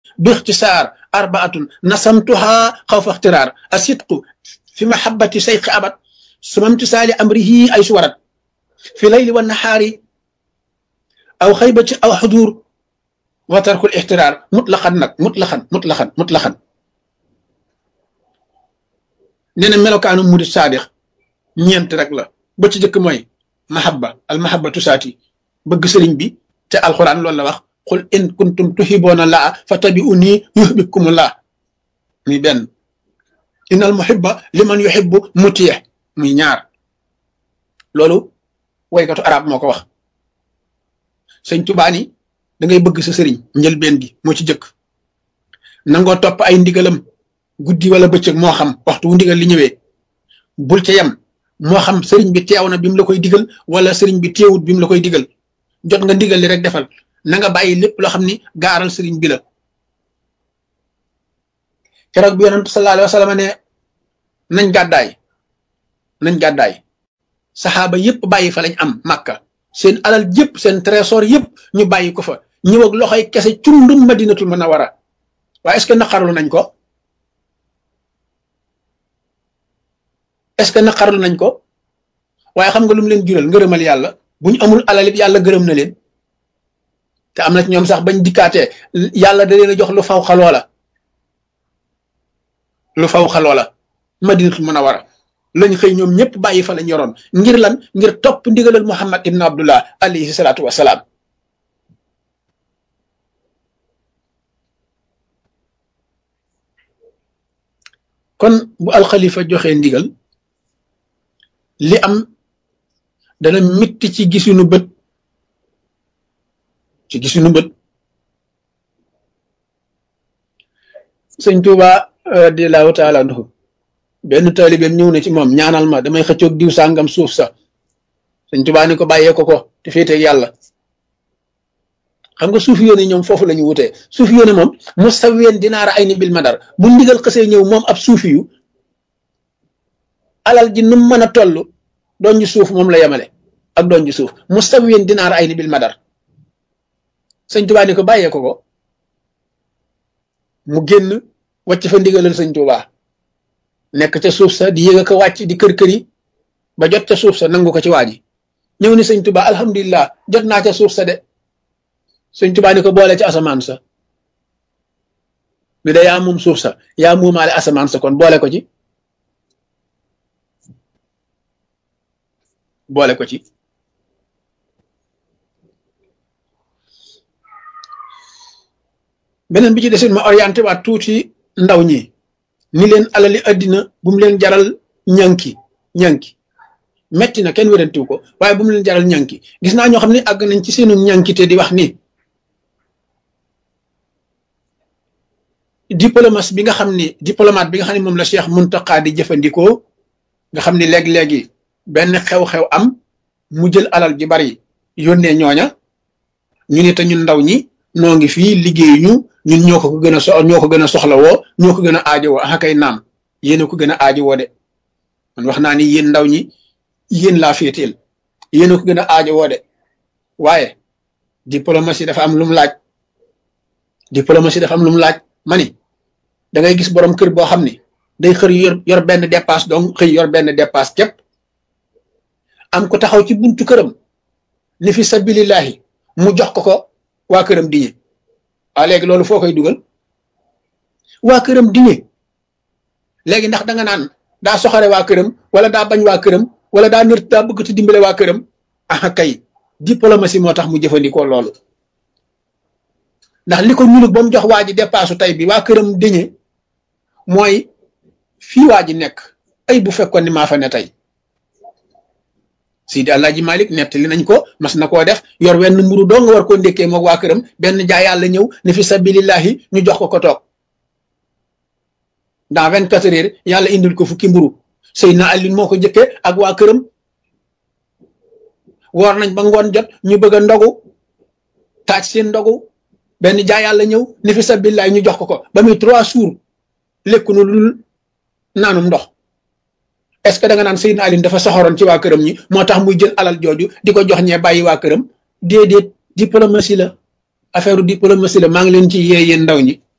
باختصار أربعة نسمتها خوف اخترار الصدق في محبة شيخ أبد ثم امتثال أمره أي سورت في الليل والنهار أو خيبة أو حضور وترك الاحترار مطلقا نك مطلقا مطلقا مطلقا نينا ملو كانوا مريد صادق ñent rek la ba ci jëkk mooy mahabba al mahabba tusaati bëgg sëriñ bi te alquran loolu la wax qul in kuntum tuhibbuna laa fatabi'uni yuhibbukumullah muy benn innal muhibba liman yuhibbu mutiih muy ñaar loolu waykatu arab moo ko wax sëñ tubaa ni da ngay bëgg sa sëriñ njëlbeen gi moo ci jëkk nangoo topp ay ndigalam guddi wala bëccëg moo xam waxtu wu ndigal li ñëwee bul ca yem moo xam sëriñ bi teew na bi mu la koy digal wala sëriñ bi teewut bi mu la koy digal jot nga ndigal li rek defal na nga bàyyi lépp loo xam ni gaaral sëriñ bi la keroog bi yonent sallallahu alayhi wa sallam ne nañ gàddaay nañ gàddaay saxaaba yépp bàyyi fa lañ am màkka seen alal yépp seen trésor yépp ñu bàyyi ko fa ñëw ak loxoy kese cundum madinatul munawwara waaye est ce que naqarlu nañ ko est ce que naqarlu nañ ko waaye xam nga lu mu leen jural ngërëmal yàlla bu ñu amul alal it yàlla gërëm na leen te am na ci ñoom sax bañ dikkaatee yàlla da leen a jox lu faw xaloo la lu faw xaloo la madinatul munawwara lañ xëy ñoom ñëpp bàyyi fa lañ yoroon ngir lan ngir topp ndigalal muhammad ibn abdullah alayhi salaatu wasalaam kon bu alxalifa joxe ndigal li am dana mitti ci gisunu bët ci gisunu bët sëñ Tuuba radiallahu taala anhu benn taalibeem ñëw na ci moom ñaanal ma damay xëccoog diw sàngam suuf sa sëñ Tuuba ni ko bàyyee ko ko te féeteeg yàlla xam nga suufi yoone ñoom foofu la ñu wutee suufi yoone moom mustawiyen dinaara ay ni bil madar bu ndigal xësee ñëw moom ab suufi yu alal ji nu mën a toll doon ji suuf moom la yemale ak doon ji suuf mustawiyen dinaara ay ni bil madar sëñ Tuuba ni ko bàyyee ko ko mu génn wàcc fa ndigalal sëñ Tuuba nekk ca suuf sa di yëg ko wàcc di kër kër yi ba jot ca suuf sa nangu ko ci waa ji ñëw ni sëñ Tuuba alhamdulilah jot naa ca suuf sa de sëñ Tuuba ni ko boole ci asamaan sa bi da yaa moom suuf sa yaa muumaale asamaan sa kon boole ko ci boole ko ci beneen bi ci desit ma orienté waat tuuti ndaw ñi ni leen alali addina bu mu leen jaral ñanki ñanki metti na kenn wérantiw ko waaye bu mu leen jaral ñanki gis naa ñoo xam ne àgg nañ ci seenu ñankite di wax ni diplomate bi nga xam ni diplomate bi nga xam ne moom la Cheikh Muntaqa di jëfandikoo nga xam ni léeg-léegi benn xew-xew am mu jël alal ji bari yónnee ñooña ñu ni te ñun ndaw ñi noo ngi fii liggéeyuñu ñun ñoo ko gën a so ñoo ko gën a soxlawoo ñoo ko gën a aajowoo ah kay naam yéen a ko gën a aajowoo de man wax naa ni yéen ndaw ñi yéen laa féeteel yéen a ko gën a aajowoo de waaye diplomatie dafa am lu mu laaj diplomatie dafa am lu mu laaj ma ni da ngay gis borom kër boo xam ni day xër yor yor benn dépasse donc xëy yor benn dépasse képp am ko taxaw ci buntu këram ni fi sabilillahi mu jox ko ko waa këram diñe waaw léegi loolu foo koy dugal waa këram diñe léegi ndax da nga naan daa soxare waa këram wala daa bañ waa këram wala daa nër daa bëgg te dimbale waa këram ah kay diplomatie moo tax mu jëfandikoo loolu ndax li ko ñuul ba mu jox waa ji dépassu tey bi waa këram diñe mooy fii waa ji nekk ay bu fekkoon ni maa fa ne tey Sidi Alaaji Malik nettali nañ ko mas na koo def yor wenn mburu doo nga war koo ndékkee moog waa këram benn jaay yàlla ñëw ne fi sabilillahi ñu jox ko ko toog dans vingt quatre heures yàlla indil ko fukki mburu Seydina Alioune moo ko jëkkee ak waa këram woor nañ ba ngoon jot ñu bëgg a ndogu taaj seen ndogu benn jaay yàlla ñëw ne fi sabilillahi ñu jox ko ko ba muy trois jours lekku nu lul naanum ndox est ce que da nga naan Seydina Alioune dafa soxoroon ci waa këram ñi moo tax muy jël alal jooju di ko jox ñee bàyyi waa këram déedéet diplomatie la affaire diplomatie la maa ngi leen ci yee yéen ndaw ñi